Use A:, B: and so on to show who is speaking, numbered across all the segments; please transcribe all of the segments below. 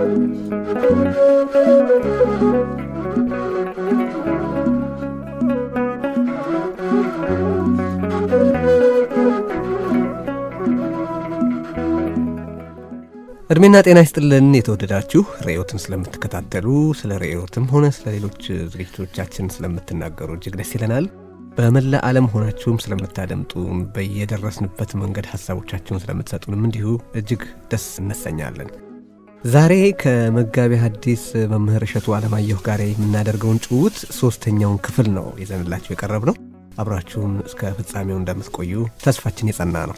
A: እድሜና ጤና ይስጥልን የተወደዳችሁ ርዕዮትን ስለምትከታተሉ ስለ ርዕዮትም ሆነ ስለ ሌሎች ዝግጅቶቻችን ስለምትናገሩ እጅግ ደስ ይለናል። በመላ ዓለም ሆናችሁም ስለምታደምጡን በየደረስንበት መንገድ ሀሳቦቻችሁን ስለምትሰጡንም እንዲሁ እጅግ ደስ እነሰኛለን። ዛሬ ከመጋቢ ሐዲስ መምህር እሸቱ አለማየሁ ጋር የምናደርገውን ጭውውት ሶስተኛውን ክፍል ነው ይዘንላችሁ የቀረብ ነው። አብራችሁን እስከ ፍጻሜው እንደምትቆዩ ተስፋችን የጸና ነው።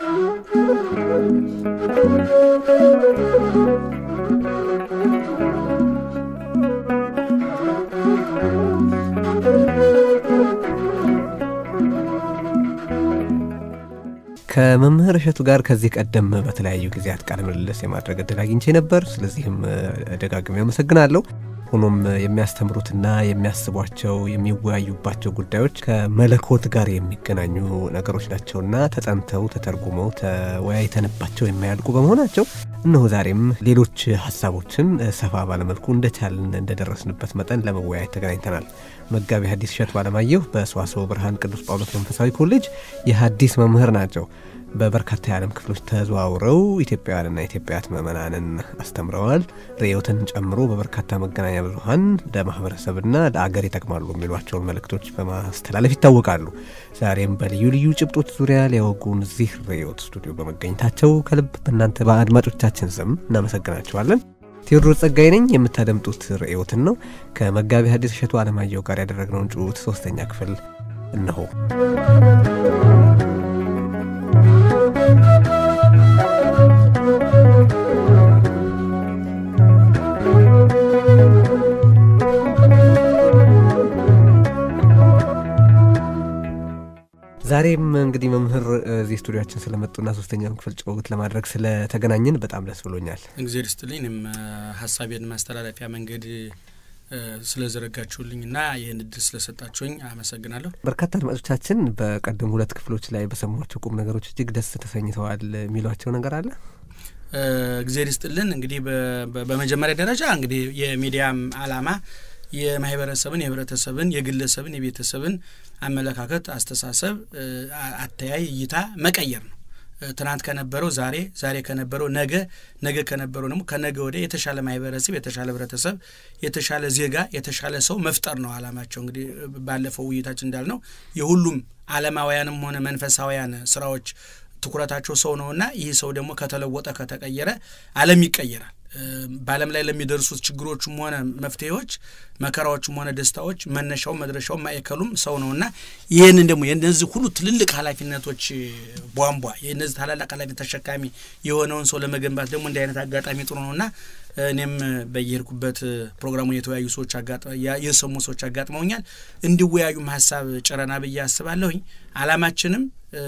A: ከመምህር እሸቱ ጋር ከዚህ ቀደም በተለያዩ ጊዜያት ቃለ ምልልስ የማድረግ እድል አግኝቼ ነበር። ስለዚህም ደጋግሜ አመሰግናለሁ። ሆኖም የሚያስተምሩትና የሚያስቧቸው የሚወያዩባቸው ጉዳዮች ከመለኮት ጋር የሚገናኙ ነገሮች ናቸውና ተጠንተው ተተርጉመው ተወያይተንባቸው የማያልቁ በመሆናቸው እነሆ ዛሬም ሌሎች ሀሳቦችን ሰፋ ባለመልኩ እንደቻልን እንደደረስንበት መጠን ለመወያየት ተገናኝተናል። መጋቢ ሐዲስ እሸቱ አለማየሁ በሰዋስወ ብርሃን ቅዱስ ጳውሎስ መንፈሳዊ ኮሌጅ የሐዲስ መምህር ናቸው። በበርካታ የዓለም ክፍሎች ተዘዋውረው ኢትዮጵያውያንና ኢትዮጵያት ምዕመናንን አስተምረዋል። ርዕዮትን ጨምሮ በበርካታ መገናኛ ብዙኃን ለማህበረሰብና ለአገር ይጠቅማሉ የሚሏቸውን መልእክቶች በማስተላለፍ ይታወቃሉ። ዛሬም በልዩ ልዩ ጭብጦች ዙሪያ ሊያወጉን እዚህ ርዕዮት ስቱዲዮ በመገኘታቸው ከልብ በእናንተ በአድማጮቻችን ስም እናመሰግናቸዋለን። ቴዎድሮስ ጸጋይ ነኝ። የምታደምጡት ርዕዮትን ነው። ከመጋቢ ሐዲስ እሸቱ አለማየሁ ጋር ያደረግነውን ጭውውት ሶስተኛ ክፍል እነሆ። ዛሬም እንግዲህ መምህር እዚህ ስቱዲያችን ስለመጡና ሶስተኛውን ክፍል ጭውውት ለማድረግ ስለተገናኘን በጣም ደስ ብሎኛል።
B: እግዜር ይስጥልኝ። እኔም ሀሳቤን ማስተላለፊያ መንገድ ስለዘረጋችሁልኝ እና ይህን እድል ስለሰጣችሁኝ አመሰግናለሁ።
A: በርካታ አድማጮቻችን በቀደሙ ሁለት ክፍሎች ላይ በሰሟቸው ቁም ነገሮች እጅግ ደስ ተሰኝተዋል የሚሏቸው ነገር አለ።
B: እግዜር ይስጥልን። እንግዲህ በመጀመሪያ ደረጃ እንግዲህ የሚዲያም አላማ የማህበረሰብን፣ የህብረተሰብን፣ የግለሰብን፣ የቤተሰብን አመለካከት፣ አስተሳሰብ፣ አተያይ፣ እይታ መቀየር ነው። ትናንት ከነበረው ዛሬ፣ ዛሬ ከነበረው ነገ፣ ነገ ከነበረው ደግሞ ከነገ ወዲያ የተሻለ ማህበረሰብ፣ የተሻለ ህብረተሰብ፣ የተሻለ ዜጋ፣ የተሻለ ሰው መፍጠር ነው አላማቸው። እንግዲህ ባለፈው ውይይታችን እንዳልነው የሁሉም ዓለማውያንም ሆነ መንፈሳውያን ስራዎች ትኩረታቸው ሰው ነውና ይህ ሰው ደግሞ ከተለወጠ ከተቀየረ ዓለም ይቀየራል። በዓለም ላይ ለሚደርሱት ችግሮችም ሆነ መፍትሄዎች፣ መከራዎችም ሆነ ደስታዎች መነሻው መድረሻው ማዕከሉም ሰው ነውና ይህንን ደግሞ የእነዚህ ሁሉ ትልልቅ ኃላፊነቶች ቧንቧ የእነዚህ ታላላቅ ኃላፊነት ተሸካሚ የሆነውን ሰው ለመገንባት ደግሞ እንዲህ አይነት አጋጣሚ ጥሩ ነውና እኔም በየሄድኩበት ፕሮግራሙን የተወያዩ ሰዎች የሰሙ ሰዎች አጋጥመውኛል። እንዲወያዩም ሀሳብ ጭረና ብዬ አስባለሁኝ። አላማችንም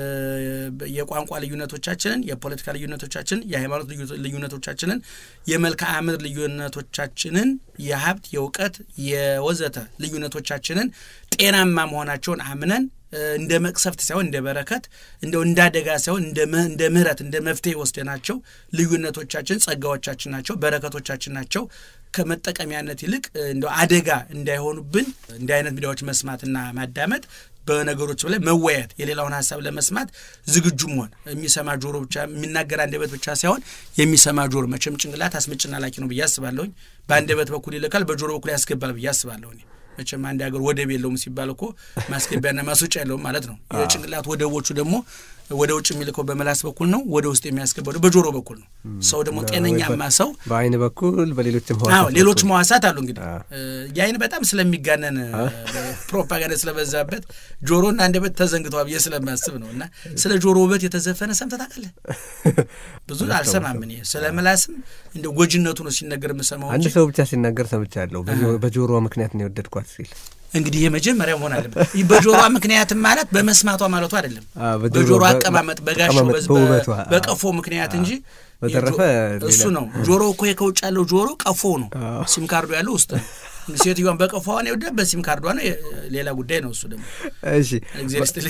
B: የቋንቋ ልዩነቶቻችንን፣ የፖለቲካ ልዩነቶቻችንን፣ የሃይማኖት ልዩነቶቻችንን፣ የመልክዓ ምድር ልዩነቶቻችንን፣ የሀብት የእውቀት የወዘተ ልዩነቶቻችንን ጤናማ መሆናቸውን አምነን እንደ መቅሰፍት ሳይሆን እንደ በረከት እንደው እንደ አደጋ ሳይሆን እንደ ምሕረት እንደ መፍትሄ ወስደናቸው ልዩነቶቻችን ጸጋዎቻችን ናቸው፣ በረከቶቻችን ናቸው። ከመጠቀሚያነት ይልቅ እንደው አደጋ እንዳይሆኑብን እንዲህ አይነት ሚዲያዎች መስማትና ማዳመጥ በነገሮች ላይ መወያየት የሌላውን ሀሳብ ለመስማት ዝግጁ መሆን የሚሰማ ጆሮ ብቻ የሚናገር አንደበት ብቻ ሳይሆን የሚሰማ ጆሮ መቼም ጭንቅላት አስምጭና ላኪ ነው ብዬ አስባለሁኝ። በአንደበት በኩል ይልካል፣ በጆሮ በኩል ያስገባል ብዬ አስባለሁ። መቼም አንድ ሀገር ወደብ የለውም ሲባል እኮ ማስገቢያና ማስወጫ የለውም ማለት ነው። የጭንቅላት ወደቦቹ ደግሞ ወደ ውጭ የሚልከው በመላስ በኩል ነው፣ ወደ ውስጥ የሚያስገባው በጆሮ በኩል ነው። ሰው ደግሞ ጤነኛማ ሰው
A: በአይን በኩል በሌሎችም
B: ሌሎች መዋሳት አሉ። እንግዲህ የአይን በጣም ስለሚጋነን ፕሮፓጋንዳ ስለበዛበት ጆሮና አንደበት ተዘንግተዋል ብዬ ስለማስብ ነው። እና ስለ ጆሮ ውበት የተዘፈነ ሰምተህ ታውቃለህ? ብዙ አልሰማም እኔ። ስለ ምላስም እንደ ጎጂነቱ ነው ሲነገር የምሰማው።
A: አንድ ሰው ብቻ ሲናገር ሰምቻለሁ። በጆሮ ምክንያት ነው የወደድኳት ሲል
B: እንግዲህ የመጀመሪያ መሆን አለበት። በጆሮዋ ምክንያትም ማለት በመስማቷ ማለቱ አይደለም። በጆሮ አቀማመጥ በጋሻው በቀፎ ምክንያት እንጂ
A: በተረፈ
B: እሱ ነው። ጆሮ እኮ ከውጭ ያለው ጆሮ ቀፎ ነው። ሲም ካርዱ ያለው ውስጥ ነው። ሴትዮዋን በቀፏዋን የወደ በሲም ካርዷ ነው። ሌላ ጉዳይ ነው እሱ ደግሞ።
A: እሺ
B: እግዚአብሔር ይስጥልኝ።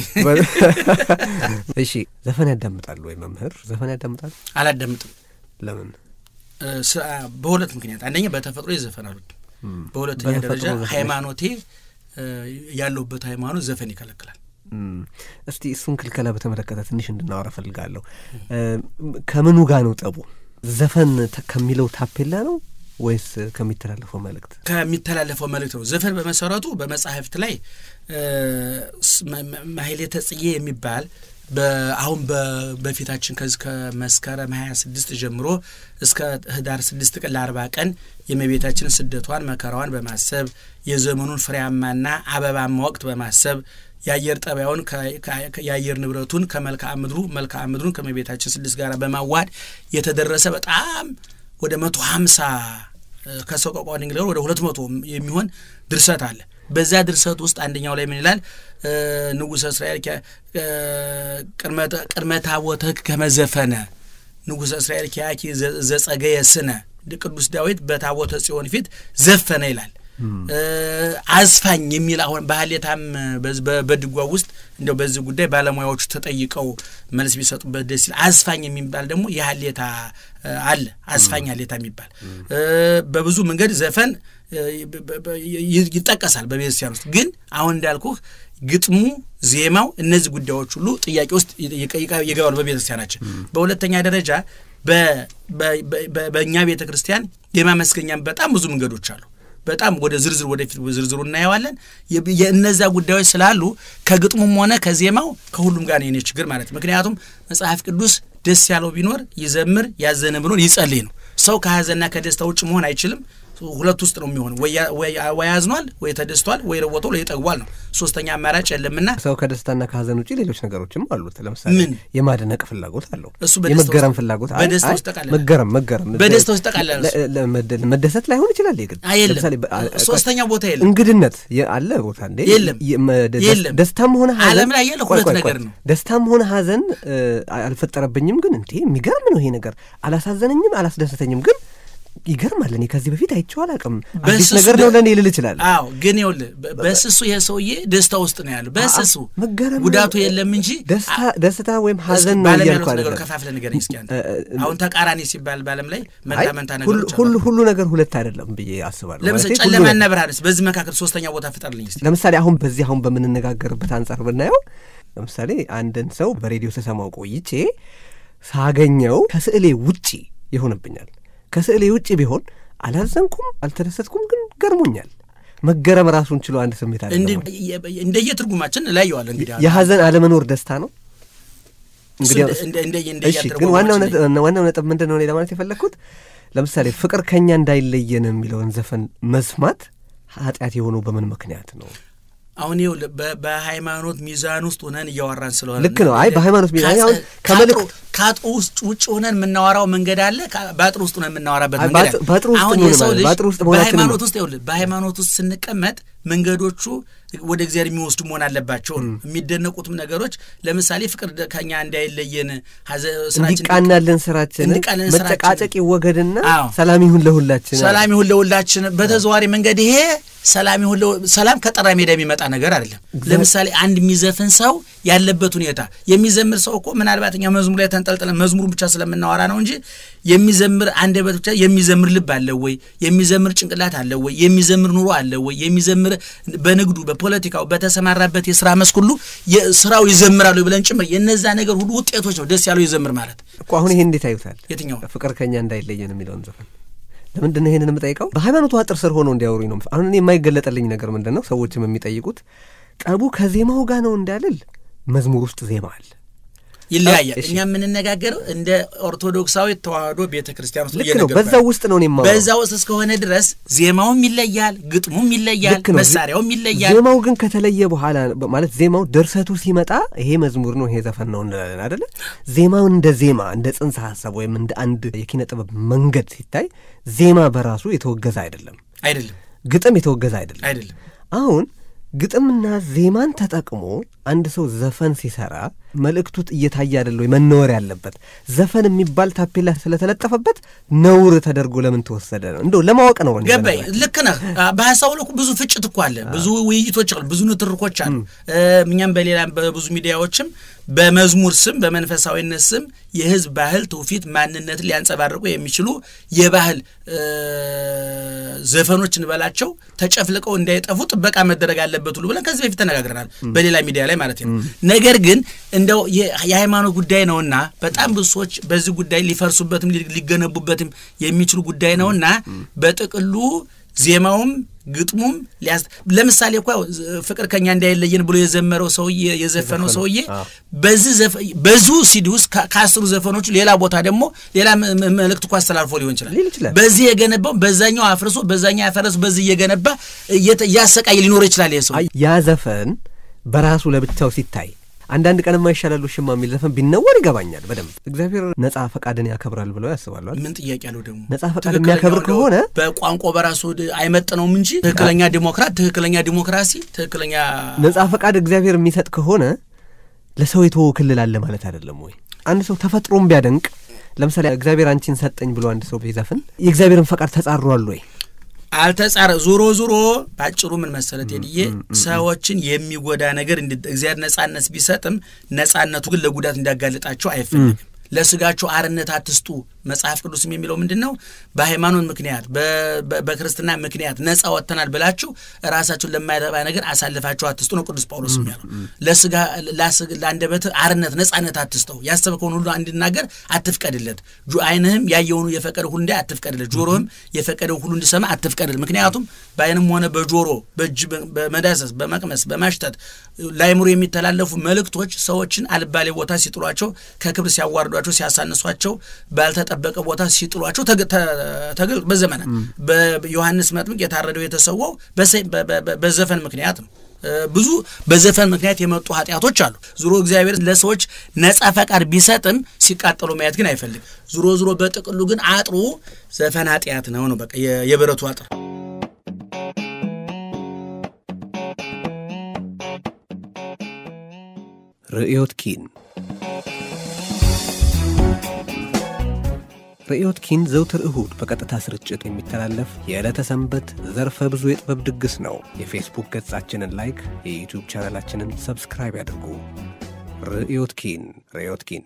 A: እሺ ዘፈን ያዳምጣሉ ወይ መምህር? ዘፈን ያዳምጣሉ?
B: አላዳምጥም።
A: ለምን?
B: በሁለት ምክንያት፣ አንደኛ በተፈጥሮ የዘፈን አልወድም። በሁለተኛ ደረጃ ሃይማኖቴ ያለሁበት ሃይማኖት ዘፈን ይከለክላል።
A: እስቲ እሱን ክልከላ በተመለከተ ትንሽ እንድናወራ ፈልጋለሁ። ከምኑ ጋር ነው ጠቡ? ዘፈን ከሚለው ታፔላ ነው ወይስ ከሚተላለፈው መልእክት?
B: ከሚተላለፈው መልእክት ነው። ዘፈን በመሰረቱ በመጽሐፍት ላይ ማህሌተ ጽጌ የሚባል አሁን በፊታችን ከዚህ ከመስከረም ሀያ ስድስት ጀምሮ እስከ ህዳር ስድስት ቀን ለአርባ ቀን የእመቤታችን ስደቷን መከራዋን በማሰብ የዘመኑን ፍሬያማና አበባማ ወቅት በማሰብ የአየር ጠባዩን የአየር ንብረቱን ከመልክዓ ምድሩ መልክዓ ምድሩን ከእመቤታችን ስድስት ጋር በማዋድ የተደረሰ በጣም ወደ መቶ ሀምሳ ከሰቆቃወ ድንግል ወደ ሁለት መቶ የሚሆን ድርሰት አለ። በዛ ድርሰት ውስጥ አንደኛው ላይ ምን ይላል? ንጉሠ እስራኤል ቅድመ ታቦትህ ከመዘፈነ ንጉሠ እስራኤል ኪያኪ ዘጸገየ ስነ ቅዱስ ዳዊት በታቦተ ጽዮን ፊት ዘፈነ ይላል። አዝፋኝ የሚል አሁን በሀሌታም በድጓ ውስጥ እንደው በዚህ ጉዳይ ባለሙያዎቹ ተጠይቀው መልስ ቢሰጡበት ደስ ይላል። አዝፋኝ የሚባል ደግሞ የሀሌታ አለ። አዝፋኝ ሀሌታ የሚባል በብዙ መንገድ ዘፈን ይጠቀሳል በቤተክርስቲያን ውስጥ። ግን አሁን እንዳልኩህ ግጥሙ፣ ዜማው፣ እነዚህ ጉዳዮች ሁሉ ጥያቄ ውስጥ ይገባሉ በቤተክርስቲያናችን። በሁለተኛ ደረጃ በእኛ ቤተ ክርስቲያን የማመስገኛም በጣም ብዙ መንገዶች አሉ። በጣም ወደ ዝርዝር ወደፊት ዝርዝሩ እናየዋለን። የእነዛ ጉዳዮች ስላሉ ከግጥሙም ሆነ ከዜማው ከሁሉም ጋር የኔ ችግር ማለት ምክንያቱም መጽሐፍ ቅዱስ ደስ ያለው ቢኖር ይዘምር፣ ያዘነ ቢኖር ይጸልይ ነው። ሰው ከሀዘንና ከደስታ ውጭ መሆን አይችልም። ሁለት ውስጥ ነው የሚሆን። ወይ አዝኗል፣ ወይ ተደስቷል፣ ወይ ለወጦ ወይ ጠግቧል ነው። ሶስተኛ አማራጭ የለምና
A: ሰው ከደስታና ከሀዘን ውጭ ሌሎች ነገሮችም አሉት። ለምሳሌ
B: ምን
A: የማድነቅ ፍላጎት አለው፣
B: እሱ
A: የመገረም ፍላጎት
B: በደስታ ውስጥ ጠቃለለ
A: መገረም መገረም
B: በደስታ ውስጥ ጠቃለለ
A: መደሰት ላይሆን ይችላል። ግን
B: የለም
A: ለምሳሌ
B: ሶስተኛ ቦታ የለም።
A: እንግድነት አለ ቦታ እንዴ
B: የለም የለም።
A: ደስታም ሆነ ሀዘን
B: ዓለም ላይ ያለ ሁለት ነገር ነው።
A: ደስታም ሆነ ሀዘን አልፈጠረብኝም፣ ግን እንዴ የሚገርም ነው ይሄ ነገር አላሳዘነኝም፣ አላስደሰተኝም ግን ይገርማል። እኔ ከዚህ በፊት አይቼው አላውቅም። አዲስ ነገር ነው ለእኔ ልል ይችላል።
B: አዎ፣ ግን ይኸውልህ በስሱ ይሄ ሰውዬ ደስታ ውስጥ ነው ያለው። በስሱ
A: መገረም
B: ጉዳቱ የለም እንጂ
A: ደስታ ወይም ሀዘን ነው
B: ባለም
A: እያልኩ
B: ያሉት ነገር
A: አይደለም።
B: ከፋፍለህ ንገረኝ እስኪ አንተ። አሁን ተቃራኒ ሲባል ባለም ላይ መንታ
A: አይ፣
B: መንታ
A: ሁሉ
B: ነገሮች
A: ሁሉ
B: አሉ።
A: ሁሉ ነገር ሁለት አይደለም ብዬ አስባለሁ።
B: ለምሳሌ
A: ማለቴ ሁሉ
B: ጨለማና
A: ነገር-
B: ብርሃንስ በዚህ መካከል ሶስተኛ ቦታ ፍጠርልኝ እስኪ።
A: ለምሳሌ አሁን በዚህ አሁን በምንነጋገርበት አንጻር ብናየው ለምሳሌ አንድን ሰው በሬዲዮ ስሰማው ቆይቼ ሳገኘው ከስዕሌ ውጪ ይሆንብኛል። ከስዕሌ ውጪ ቢሆን አላዘንኩም፣ አልተደሰትኩም፣ ግን ገርሞኛል። መገረም ራሱን ችሎ አንድ ስሜት አለ።
B: እንደየትርጉማችን እላየዋል እንግዲህ
A: የሀዘን አለመኖር ደስታ ነው። እንግዲህ
B: እሱ እንደ- እንደ-
A: እሺ፣
B: እንደየትርጉማችን
A: ግን ዋናው
B: ላይ-
A: ነጥብ ዋናው ነጥብ ምንድን ነው እኔ ለማለት የፈለግኩት ለምሳሌ ፍቅር ከኛ እንዳይለየን የሚለውን ዘፈን መስማት ኃጢአት የሆነው በምን ምክንያት ነው?
B: አሁን ይኸውልህ በ- በሃይማኖት ሚዛን ውስጥ ሆነን እያወራን ስለሆነ
A: ልክ ነው። አይ በሃይማኖት ሚዛን
B: ከአጽ-
A: አሁን ከመልእክት
B: ከአጥሩ ውስጥ ውጭ ሆነን የምናወራው መንገድ አለ። ከ- በአጥሩ ውስጥ ሆነን የምናወራበት
A: አይ
B: መንገድ
A: በአጥ-
B: አለ።
A: በአጥሩ ውስጥ
B: አሁን
A: እንሆን
B: የሰው
A: ማለት
B: ልጅ
A: በአጥሩ ውስጥ መሆናችንን ነው።
B: በሃይማኖት ውስጥ ይኸውልህ በሃይማኖት ውስጥ ስንቀመጥ መንገዶቹ ወደ እግዚአብሔር የሚወስዱ መሆን አለባቸው ነው። የሚደነቁትም ነገሮች ለምሳሌ ፍቅር ደ- ከኛ እንዳይለየን ሀዘ- ስራችን
A: እንዲቃናለን ስራችን
B: እንዲቃናለን ስራችን።
A: መጨቃጨቅ ይወገድና
B: አዎ።
A: ሰላም ይሁን ለሁላችን።
B: ሰላም ይሁን ለሁላችን። በተዘዋሪ መንገድ ይሄ ሰላም ይሁን ለሁ- ሰላም ከጠራ ሜዳ የሚመጣ ነገር አይደለም። ለምሳሌ አንድ የሚዘፍን ሰው ያለበት ሁኔታ የሚዘምር ሰው እኮ ምናልባት እኛ መዝሙር ላይ ተንጠልጥለን መዝሙሩን ብቻ ስለምናወራ ነው እንጂ የሚዘምር አንደበት ብቻ የሚዘምር ልብ አለው ወይ? የሚዘምር ጭንቅላት አለው ወይ? የሚዘምር ኑሮ አለው ወይ? የሚዘምር በንግዱ፣ በፖለቲካው፣ በተሰማራበት የስራ መስክ ሁሉ ስራው ይዘምራሉ ብለን ጭምር የነዛ ነገር ሁሉ ውጤቶች ነው ደስ ያለው ይዘምር ማለት
A: እኮ አሁን ይሄን እንዴት አዩታል?
B: የትኛው
A: ፍቅር ከኛ እንዳይለየን የሚለውን ዘፈን ለምንድን ነው ይሄንን የምጠይቀው? በሃይማኖቱ አጥር ስር ሆነው እንዲያወሩኝ ነው። አሁን እኔ የማይገለጠልኝ ነገር ምንድን ነው? ሰዎችም የሚጠይቁት ጠቡ ከዜማው ጋር ነው እንዳልል መዝሙር ውስጥ ዜማ አለ።
B: ይለያያል።
A: እሺ።
B: እኛ የምንነጋገረው እንደ ኦርቶዶክሳዊ ተዋህዶ ቤተ ክርስቲያን ውስጥ
A: ልክ ነው።
B: እየነገርኩህ
A: በዛ ውስጥ ነው እኔ የማወራው።
B: በዛ ውስጥ እስከሆነ ድረስ ዜማውም ይለያል፣ ግጥሙም ይለያል፣
A: ልክ ነው።
B: መሳሪያውም ይለያል።
A: ዜማው ግን ከተለየ በኋላ ማለት ዜማው ድርሰቱ ሲመጣ ይሄ መዝሙር ነው ይሄ ዘፈን ነው እንላለን አደለ? ዜማው እንደ ዜማ እንደ ጽንሰ ሀሳብ ወይም እንደ አንድ የኪነ ጥበብ መንገድ ሲታይ ዜማ በራሱ የተወገዘ አይደለም።
B: አይደለም
A: ግጥም የተወገዘ አይደለም።
B: አይደለም።
A: አሁን ግጥምና ዜማን ተጠቅሞ አንድ ሰው ዘፈን ሲሰራ መልእክቱ እየታየ አይደለ ወይ መነወር ያለበት? ዘፈን የሚባል ታፔላ ስለተለጠፈበት ነውር ተደርጎ ለምን ተወሰደ ነው? እንደው ለማወቅ ነው። እኔ
B: ገባኝ።
A: በነገራችን
B: ልክ ነህ። በሀሳቡ ልኩ ብዙ ፍጭት እኮ አለ፣ ብዙ ውይይቶች አሉ፣ ብዙ ንትርኮች አሉ። እኛም በሌላ በብዙ ሚዲያዎችም በመዝሙር ስም በመንፈሳዊነት ስም የህዝብ ባህል፣ ትውፊት፣ ማንነትን ሊያንጸባርቁ የሚችሉ የባህል ዘፈኖች እንበላቸው ተጨፍልቀው እንዳይጠፉ ጥበቃ መደረግ አለበት ሁሉ ብለን ከዚህ በፊት ተነጋግረናል፣ በሌላ ሚዲያ ላይ ማለት ነው። ነገር ግን እንደው የሃይማኖት ጉዳይ ነውና በጣም ብዙ ሰዎች በዚህ ጉዳይ ሊፈርሱበትም ሊገነቡበትም የሚችሉ ጉዳይ ነውና በጥቅሉ ዜማውም ግጥሙም ሊያስ ለምሳሌ እኮ ፍቅር ከኛ እንዳይለየን ብሎ የዘመረው ሰውዬ የዘፈነው ሰውዬ በዚህ በዙ ሲዲ ውስጥ ከአስሩ ዘፈኖቹ ሌላ ቦታ ደግሞ ሌላ መልእክት እኮ አስተላልፎ ሊሆን ይችላል። በዚህ የገነባው በዛኛው አፍርሶ በዛኛው ያፈረሱ በዚህ እየገነባ እያሰቃይ ሊኖር ይችላል። ይሄ ሰው
A: ያ ዘፈን በራሱ ለብቻው ሲታይ አንዳንድ ቀን የማይሻላሉ ሽማ የሚል ዘፈን ቢነወር ይገባኛል በደንብ። እግዚአብሔር ነጻ ፈቃድን ያከብራል ብለው ያስባሉ።
B: ምን ጥያቄ አለው ደግሞ?
A: ነጻ ፈቃድ የሚያከብር ከሆነ
B: በቋንቋ በራሱ አይመጥነውም እንጂ ትክክለኛ ዲሞክራት፣ ትክክለኛ ዲሞክራሲ፣ ትክክለኛ
A: ነጻ ፈቃድ እግዚአብሔር የሚሰጥ ከሆነ ለሰው የተወው ክልል አለ ማለት አይደለም ወይ? አንድ ሰው ተፈጥሮም ቢያደንቅ ለምሳሌ እግዚአብሔር አንቺን ሰጠኝ ብሎ አንድ ሰው ቢዘፍን የእግዚአብሔርን ፈቃድ ተጻሯል ወይ?
B: አልተጻረ ዞሮ ዞሮ ባጭሩ ምን መሰለት ሄድዬ ሰዎችን የሚጎዳ ነገር እግዚአብሔር ነጻነት ቢሰጥም ነጻነቱ ግን ለጉዳት እንዲያጋልጣቸው አይፈልግም። ለስጋችሁ አርነት አትስጡ። መጽሐፍ ቅዱስም የሚለው ምንድን ነው? በሃይማኖት ምክንያት በክርስትና ምክንያት ነጻ ወጥተናል ብላችሁ ራሳችሁን ለማይረባ ነገር አሳልፋችሁ አትስጡ ነው ቅዱስ ጳውሎስ የሚያለው። ለስጋ ለአንደበትህ አርነት ነጻነት አትስጠው። ያሰብከውን ሁሉ እንዲናገር አትፍቀድለት። ዓይንህም ያየውን የፈቀደ ሁሉ እንዲያይ አትፍቀድለት። ጆሮህም የፈቀደው ሁሉ እንዲሰማ አትፍቀድለት። ምክንያቱም በዓይንም ሆነ በጆሮ በእጅ በመዳሰስ በመቅመስ በማሽተት ለአይምሮ የሚተላለፉ መልእክቶች ሰዎችን አልባሌ ቦታ ሲጥሏቸው፣ ከክብር ሲያዋርዷቸው፣ ሲያሳንሷቸው ባልተጠ በቀ ቦታ ሲጥሏቸው ተገል በዘመናት በዮሐንስ መጥምቅ የታረደው የተሰዋው በዘፈን ምክንያት ነው። ብዙ በዘፈን ምክንያት የመጡ ኃጢአቶች አሉ። ዙሮ እግዚአብሔር ለሰዎች ነጻ ፈቃድ ቢሰጥም ሲቃጠሉ ማየት ግን አይፈልግም። ዙሮ ዙሮ በጥቅሉ ግን አጥሩ ዘፈን ኃጢአት ነው ነው በቃ የብረቱ አጥር
A: ርዕዮት ኪን ርዕዮት ኪን ዘውትር እሁድ በቀጥታ ስርጭት የሚተላለፍ የዕለተ ሰንበት ዘርፈ ብዙ የጥበብ ድግስ ነው። የፌስቡክ ገጻችንን ላይክ፣ የዩቲዩብ ቻናላችንን ሰብስክራይብ ያድርጉ። ርዕዮት ኪን ርዕዮት ኪን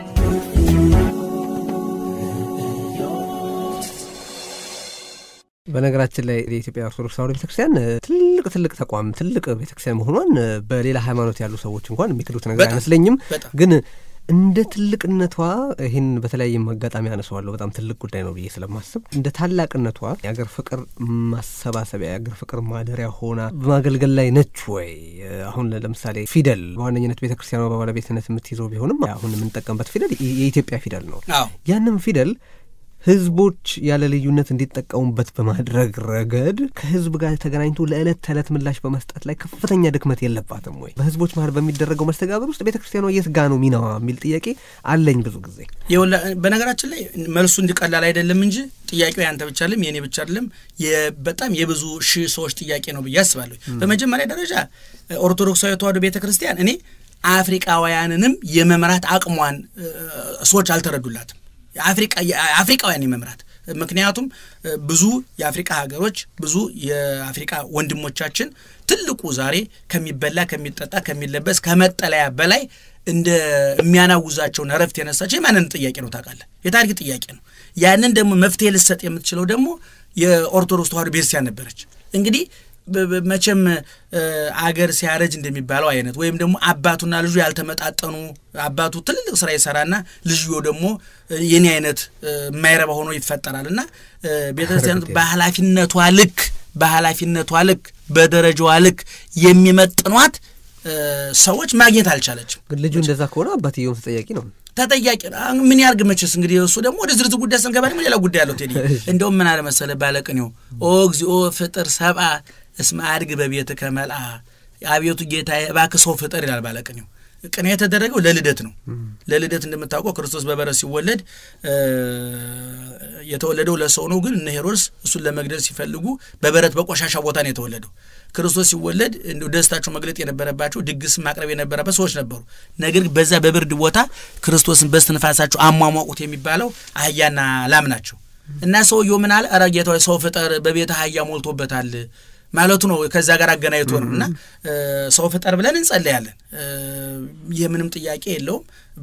A: በነገራችን ላይ የኢትዮጵያ ኦርቶዶክስ ተዋሕዶ ቤተክርስቲያን ትልቅ ትልቅ ተቋም ትልቅ ቤተክርስቲያን መሆኗን በሌላ ሃይማኖት ያሉ ሰዎች እንኳን የሚክዱት ነገር አይመስለኝም ግን እንደ ትልቅነቷ ይህን በተለያየም አጋጣሚ አነሰዋለሁ። በጣም ትልቅ ጉዳይ ነው ብዬ ስለማስብ እንደ ታላቅነቷ የአገር ፍቅር ማሰባሰቢያ የአገር ፍቅር ማደሪያ ሆና በማገልገል ላይ ነች ወይ? አሁን ለምሳሌ ፊደል በዋነኝነት ቤተ ክርስቲያኗ በባለቤትነት የምትይዘው ቢሆንም አሁን የምንጠቀምበት ፊደል የኢትዮጵያ ፊደል ነው። ያንም ፊደል ህዝቦች ያለ ልዩነት እንዲጠቀሙበት በማድረግ ረገድ ከህዝብ ጋር ተገናኝቶ ለዕለት ተዕለት ምላሽ በመስጠት ላይ ከፍተኛ ድክመት የለባትም ወይ? በህዝቦች መሀል በሚደረገው መስተጋብር ውስጥ ቤተ ክርስቲያኗ የት ጋ ነው ሚናዋ የሚል ጥያቄ አለኝ ብዙ ጊዜ።
B: በነገራችን ላይ መልሱ እንዲቀላል አይደለም እንጂ ጥያቄው ያንተ ብቻ አይደለም የእኔ ብቻ አይደለም፣ በጣም የብዙ ሺህ ሰዎች ጥያቄ ነው ብዬ አስባለሁ። በመጀመሪያ ደረጃ ኦርቶዶክሳዊ ተዋሕዶ ቤተ ክርስቲያን እኔ አፍሪቃውያንንም የመምራት አቅሟን ሰዎች አልተረዱላትም። አፍሪቃውያን የመምራት ምክንያቱም ብዙ የአፍሪቃ ሀገሮች ብዙ የአፍሪቃ ወንድሞቻችን ትልቁ ዛሬ ከሚበላ ከሚጠጣ ከሚለበስ ከመጠለያ በላይ እንደ የሚያናውዛቸውን እረፍት የነሳቸው የማንነት ጥያቄ ነው። ታውቃለህ፣ የታሪክ ጥያቄ ነው። ያንን ደግሞ መፍትሄ ልሰጥ የምትችለው ደግሞ የኦርቶዶክስ ተዋሕዶ ቤተክርስቲያን ነበረች። እንግዲህ መቼም አገር ሲያረጅ እንደሚባለው አይነት ወይም ደግሞ አባቱና ልጁ ያልተመጣጠኑ አባቱ ትልልቅ ስራ ይሰራና ልዩ ደግሞ የኔ አይነት የማይረባ ሆኖ ይፈጠራል እና ቤተክርስቲያን በኃላፊነቷ ልክ በኃላፊነቷ ልክ በደረጃዋ ልክ የሚመጥኗት ሰዎች ማግኘት አልቻለችም።
A: ግን ልጁ እንደዛ ከሆነ አባትየውም ተጠያቂ ነው።
B: ተጠያቂ ምን ያርግ መቼስ እንግዲህ እሱ ደግሞ ወደ ዝርዝር ጉዳይ ስንገባ ደግሞ ሌላ ጉዳይ አለው። ቴዲ እንደውም ምን አለ መሰለህ ባለቅኔው ኦ እግዚኦ ፍጥር ሰብአ እስመ አድግ በቤትከ መልአ፣ አቤቱ ጌታዬ እባክህ ሰው ፍጠር ይላል ባለቅኔው። ቅኔ የተደረገው ለልደት ነው። ለልደት እንደምታውቀው ክርስቶስ በበረት ሲወለድ የተወለደው ለሰው ነው። ግን እነ ሄሮድስ እሱን ለመግደል ሲፈልጉ በበረት በቆሻሻ ቦታ ነው የተወለደው። ክርስቶስ ሲወለድ እንዲሁ ደስታቸው መግለጥ የነበረባቸው ድግስ ማቅረብ የነበረበት ሰዎች ነበሩ። ነገር ግን በዛ በብርድ ቦታ ክርስቶስን በስትንፋሳቸው አሟሟቁት የሚባለው አህያና ላም ናቸው። እና ሰውየው ምን አለ? ኧረ ጌታ ሰው ፍጠር፣ በቤተ አህያ ሞልቶበታል ማለቱ ነው። ከዛ ጋር አገናኝቶ ነው እና ሰው ፍጠር ብለን እንጸለያለን። ይህ ምንም ጥያቄ የለውም።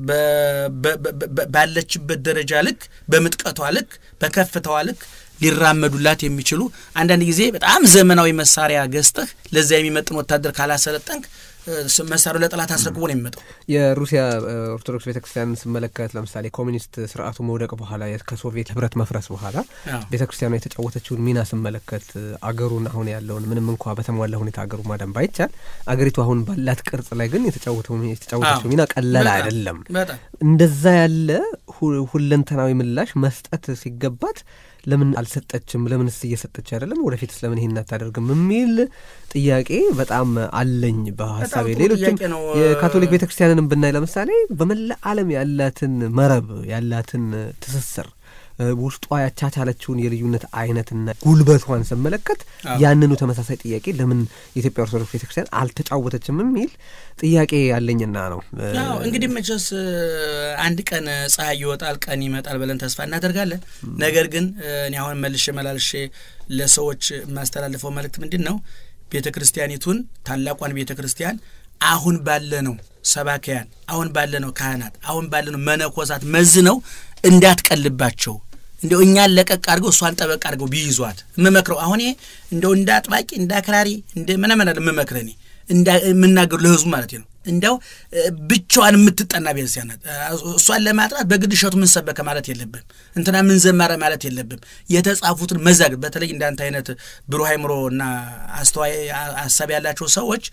B: ባለችበት ደረጃ ልክ፣ በምጥቀቷ ልክ፣ በከፍታዋ ልክ ሊራመዱላት የሚችሉ አንዳንድ ጊዜ በጣም ዘመናዊ መሳሪያ ገዝተህ ለዛ የሚመጥን ወታደር ካላሰለጠንክ መሳሪያው ለጠላት አስረክቦ ነው የሚመጣው።
A: የሩሲያ ኦርቶዶክስ ቤተክርስቲያንን ስመለከት ለምሳሌ ኮሚኒስት ስርዓቱ መውደቅ በኋላ ከሶቪየት ህብረት መፍረስ በኋላ ቤተክርስቲያኗ የተጫወተችውን ሚና ስመለከት አገሩን አሁን ያለውን ምንም እንኳ በተሟላ ሁኔታ አገሩ ማዳን ባይቻል አገሪቱ አሁን ባላት ቅርጽ ላይ ግን የተጫወተችው ሚና ቀላል አይደለም። እንደዛ ያለ ሁለንተናዊ ምላሽ መስጠት ሲገባት ለምን አልሰጠችም? ለምንስ እየሰጠች አይደለም? ወደፊትስ ለምን ይሄን አታደርግም? የሚል ጥያቄ በጣም አለኝ በሀሳቤ። ሌሎችም የካቶሊክ ቤተ ክርስቲያንንም ብናይ ለምሳሌ በመላ ዓለም ያላትን መረብ ያላትን ትስስር ውስጧ ያቻቻለችውን የልዩነት አይነትና ጉልበቷን ስመለከት ያንኑ ተመሳሳይ ጥያቄ ለምን የኢትዮጵያ ኦርቶዶክስ ቤተክርስቲያን አልተጫወተችም የሚል ጥያቄ ያለኝና ነው።
B: እንግዲህ መቼስ አንድ ቀን ፀሐይ ይወጣል፣ ቀን ይመጣል ብለን ተስፋ እናደርጋለን። ነገር ግን እኔ አሁን መልሼ መላልሼ ለሰዎች የማስተላልፈው መልእክት ምንድን ነው? ቤተ ክርስቲያኒቱን ታላቋን ቤተ ክርስቲያን አሁን ባለነው ሰባኪያን፣ አሁን ባለነው ካህናት፣ አሁን ባለነው መነኮሳት መዝነው እንዳትቀልባቸው እንደው እኛን ለቀቅ አድርገው እሷን ጠበቅ አድርገው ቢይዟት የምመክረው አሁን ይሄ እንደው እንደ አጥባቂ እንደ አክራሪ እንደ ምናምን የምመክረ እኔ የምናገሩ ለህዝቡ ማለት ነው። እንዲያው ብቻዋን የምትጠና ቤተክርስቲያን ናት። እሷን ለማጥራት በግድ እሸቱ ምን ሰበከ ማለት የለብም። እንትና ምን ዘመረ ማለት የለብም። የተጻፉትን መዛግ በተለይ እንዳንተ አይነት ብሩህ አእምሮ እና አስተዋይ ሀሳብ ያላቸው ሰዎች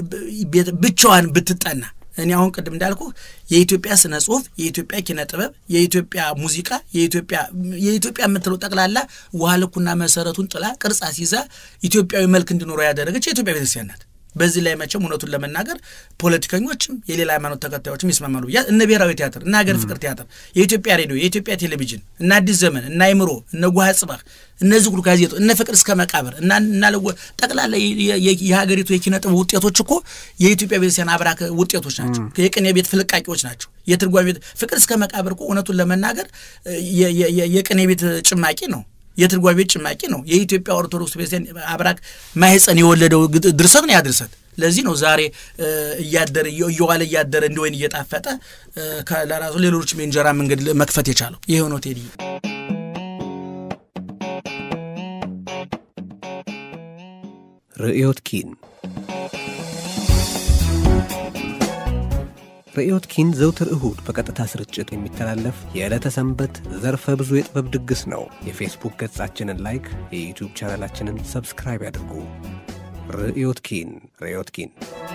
B: ብቻዋን ብትጠና እኔ አሁን ቅድም እንዳልኩ የኢትዮጵያ ስነ ጽሁፍ፣ የኢትዮጵያ ኪነ ጥበብ፣ የኢትዮጵያ ሙዚቃ፣ የኢትዮጵያ የኢትዮጵያ የምትለው ጠቅላላ ውሃ ልኩና መሰረቱን ጥላ ቅርጽ አስይዛ ኢትዮጵያዊ መልክ እንዲኖረው ያደረገች የኢትዮጵያ ቤተክርስቲያን ናት። በዚህ ላይ መቼም እውነቱን ለመናገር ፖለቲከኞችም የሌላ ሃይማኖት ተከታዮችም ይስማማሉ ብያ እነ ብሔራዊ ቲያትር እነ ሀገር ፍቅር ቲያትር፣ የኢትዮጵያ ሬዲዮ፣ የኢትዮጵያ ቴሌቪዥን፣ እነ አዲስ ዘመን፣ እነ አይምሮ፣ እነ ጓሃ ጽባህ፣ እነዚህ ሁሉ ጋዜጦ፣ እነ ፍቅር እስከ መቃብር እና እናለወ ጠቅላላ የሀገሪቱ የኪነ ጥበብ ውጤቶች እኮ የኢትዮጵያ ቤተክርስቲያን አብራክ ውጤቶች ናቸው። የቅኔ ቤት ፍልቃቂዎች ናቸው። የትርጓሜ ቤት ፍቅር እስከ መቃብር እኮ እውነቱን ለመናገር የቅኔ ቤት ጭማቂ ነው። የትርጓሜ ቤት ጭማቂ ነው። የኢትዮጵያ ኦርቶዶክስ ቤተክርስቲያን አብራክ ማህፀን የወለደው ድርሰት ነው ያ ድርሰት። ለዚህ ነው ዛሬ እያደረ እየዋለ እያደረ እንደ ወይን እየጣፈጠ ለራሱ ሌሎችም የእንጀራ መንገድ መክፈት የቻለው ይህ ነው። ቴዲ
A: ርዕዮት ኪን ርዕዮት ኪን ዘውትር እሁድ በቀጥታ ስርጭት የሚተላለፍ የዕለተ ሰንበት ዘርፈ ብዙ የጥበብ ድግስ ነው። የፌስቡክ ገጻችንን ላይክ፣ የዩቲዩብ ቻናላችንን ሰብስክራይብ ያድርጉ። ርዕዮት ኪን ርዕዮት ኪን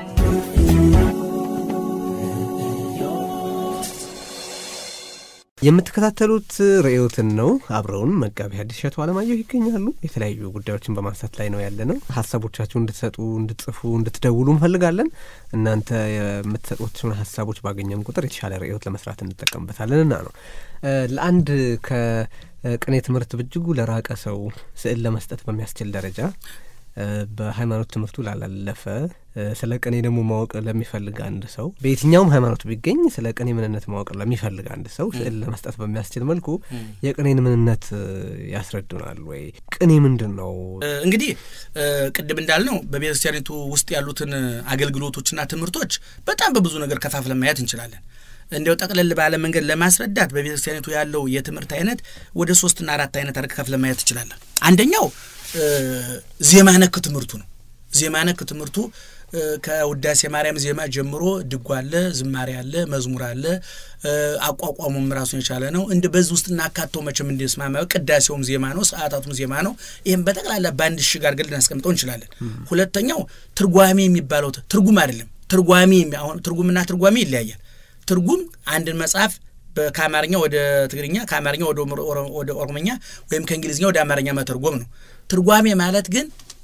A: የምትከታተሉት ርዕዮትን ነው። አብረውን መጋቢ ሐዲስ እሸቱ አለማየሁ ይገኛሉ። የተለያዩ ጉዳዮችን በማንሳት ላይ ነው ያለ ነው። ሀሳቦቻችሁን እንድትሰጡ፣ እንድትጽፉ፣ እንድትደውሉ እንፈልጋለን። እናንተ የምትሰጡትን ሀሳቦች ባገኘን ቁጥር የተሻለ ርዕዮት ለመስራት እንጠቀምበታለንና ነው። ለአንድ ከቅኔ ትምህርት በእጅጉ ለራቀ ሰው ስዕል ለመስጠት በሚያስችል ደረጃ በሃይማኖት ትምህርቱ ላላለፈ ስለ ቅኔ ደግሞ ማወቅ ለሚፈልግ አንድ ሰው በየትኛውም ሃይማኖት ቢገኝ ስለ ቅኔ ምንነት ማወቅ ለሚፈልግ አንድ ሰው ስዕል ለመስጠት በሚያስችል መልኩ የቅኔን ምንነት ያስረዱናል ወይ? ቅኔ ምንድን ነው?
B: እንግዲህ ቅድም እንዳልነው በቤተክርስቲያኒቱ ውስጥ ያሉትን አገልግሎቶችና ትምህርቶች በጣም በብዙ ነገር ከፋፍለን ማየት እንችላለን። እንዲያው ጠቅለል ባለ መንገድ ለማስረዳት በቤተክርስቲያኒቱ ያለው የትምህርት አይነት ወደ ሶስትና አራት አይነት አድርገን ከፍለን ማየት እንችላለን። አንደኛው ዜማ ነክ ትምህርቱ ነው። ዜማ ነክ ትምህርቱ ከውዳሴ ማርያም ዜማ ጀምሮ ድጓ አለ፣ ዝማሬ አለ፣ መዝሙር አለ። አቋቋሙም ራሱን የቻለ ነው። እንደ በዚህ ውስጥ እናካተው መቼም እንዲስማማ ቅዳሴውም ዜማ ነው፣ ሰዓታቱም ዜማ ነው። ይህም በጠቅላላ በአንድ እሽግ አድርገን ልናስቀምጠው እንችላለን። ሁለተኛው ትርጓሜ የሚባለው ትርጉም አይደለም። ትርጓሜ አሁን ትርጉምና ትርጓሜ ይለያያል። ትርጉም አንድን መጽሐፍ ከአማርኛ ወደ ትግርኛ ከአማርኛ ወደ ኦሮምኛ ወይም ከእንግሊዝኛ ወደ አማርኛ መተርጎም ነው። ትርጓሜ ማለት ግን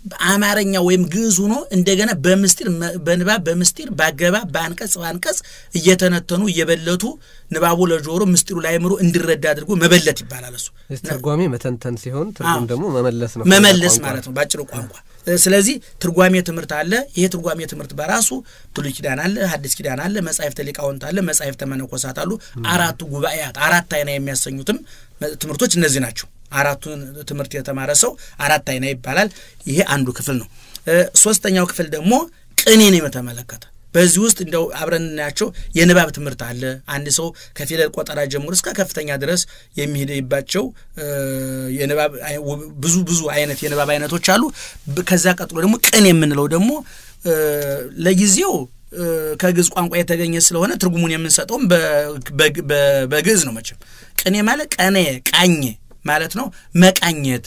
B: አማርኛ ወይም ግዕዝ ሆኖ እንደገና በምስጢር በንባብ በምስጢር በአገባብ በአንቀጽ በአንቀጽ እየተነተኑ እየበለቱ ንባቡ ለጆሮ ምስጢሩ ለአእምሮ እንዲረዳ አድርጎ መበለት ይባላል። እሱ
A: ትርጓሜ መተንተን ሲሆን ትርጉም ደግሞ መመለስ ነው፣
B: መመለስ ማለት ነው በአጭሩ ቋንቋ። ስለዚህ ትርጓሜ ትምህርት አለ። ይሄ ትርጓሜ ትምህርት በራሱ ብሉይ ኪዳን አለ፣ ሐዲስ ኪዳን አለ፣ መጻሕፍተ ሊቃውንት አለ፣ መጻሕፍተ መነኮሳት አሉ። አራቱ ጉባኤያት አራት አይና የሚያሰኙትም ትምህርቶች እነዚህ ናቸው። አራቱን ትምህርት የተማረ ሰው አራት አይና ይባላል። ይሄ አንዱ ክፍል ነው። ሶስተኛው ክፍል ደግሞ ቅኔን የተመለከተ በዚህ ውስጥ እንደው አብረን እናያቸው የንባብ ትምህርት አለ። አንድ ሰው ከፊደል ቆጠራ ጀምሮ እስከ ከፍተኛ ድረስ የሚሄድባቸው የንባብ ብዙ ብዙ አይነት የንባብ አይነቶች አሉ። ከዛ ቀጥሎ ደግሞ ቅኔ የምንለው ደግሞ ለጊዜው ከግዕዝ ቋንቋ የተገኘ ስለሆነ ትርጉሙን የምንሰጠውም በግዕዝ ነው። መቼም ቅኔ ማለት ቀኔ ቃኘ ማለት ነው። መቃኘት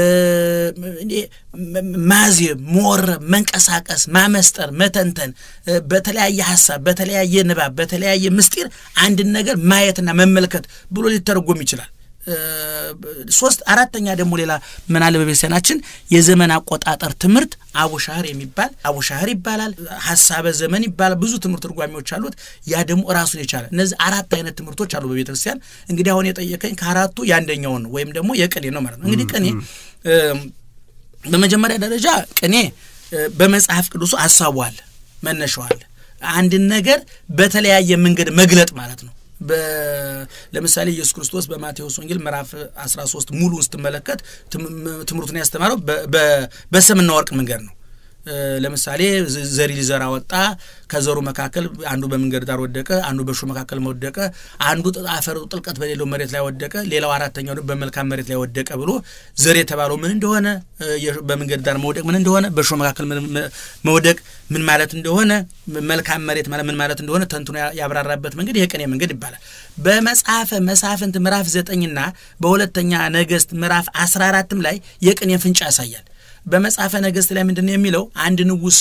B: ማዜብ፣ መወረብ፣ መንቀሳቀስ፣ ማመስጠር፣ መተንተን በተለያየ ሀሳብ፣ በተለያየ ንባብ፣ በተለያየ ምስጢር አንድን ነገር ማየትና መመልከት ብሎ ሊተረጎም ይችላል። ሶስት አራተኛ ደግሞ ሌላ ምን አለ በቤተሰናችን የዘመን አቆጣጠር ትምህርት አቡሻህር የሚባል አቡሻህር ይባላል። ሀሳበ ዘመን ይባላል። ብዙ ትምህርት ትርጓሜዎች አሉት። ያ ደግሞ ራሱን የቻለ እነዚህ አራት አይነት ትምህርቶች አሉ በቤተ ክርስቲያን። እንግዲህ አሁን የጠየቀኝ ከአራቱ የአንደኛውን ነው ወይም ደግሞ የቅኔ ነው ማለት ነው። እንግዲህ ቅኔ በመጀመሪያ ደረጃ ቅኔ በመጽሐፍ ቅዱሱ ሀሳቡ አለ፣ መነሻው አለ። አንድን ነገር በተለያየ መንገድ መግለጥ ማለት ነው። ለምሳሌ ኢየሱስ ክርስቶስ በማቴዎስ ወንጌል ምዕራፍ 13 ሙሉን ስትመለከት ትምህርቱን ያስተማረው በሰምና ወርቅ መንገድ ነው። ለምሳሌ ዘሪ ሊዘራ ወጣ። ከዘሩ መካከል አንዱ በመንገድ ዳር ወደቀ፣ አንዱ በእሾህ መካከል ወደቀ፣ አንዱ አፈሩ ጥልቀት በሌለው መሬት ላይ ወደቀ፣ ሌላው አራተኛው ደግሞ በመልካም መሬት ላይ ወደቀ ብሎ ዘር የተባለው ምን እንደሆነ፣ በመንገድ ዳር መውደቅ ምን እንደሆነ፣ በእሾህ መካከል መውደቅ ምን ማለት እንደሆነ፣ መልካም መሬት ማለት ምን ማለት እንደሆነ ተንትኖ ያብራራበት መንገድ የቅኔ መንገድ ይባላል። በመጽሐፈ መሳፍንት ምዕራፍ ዘጠኝና በሁለተኛ ነገሥት ምዕራፍ አስራ አራትም ላይ የቅኔ ፍንጭ ያሳያል። በመጽሐፈ ነገሥት ላይ ምንድን ነው የሚለው? አንድ ንጉሥ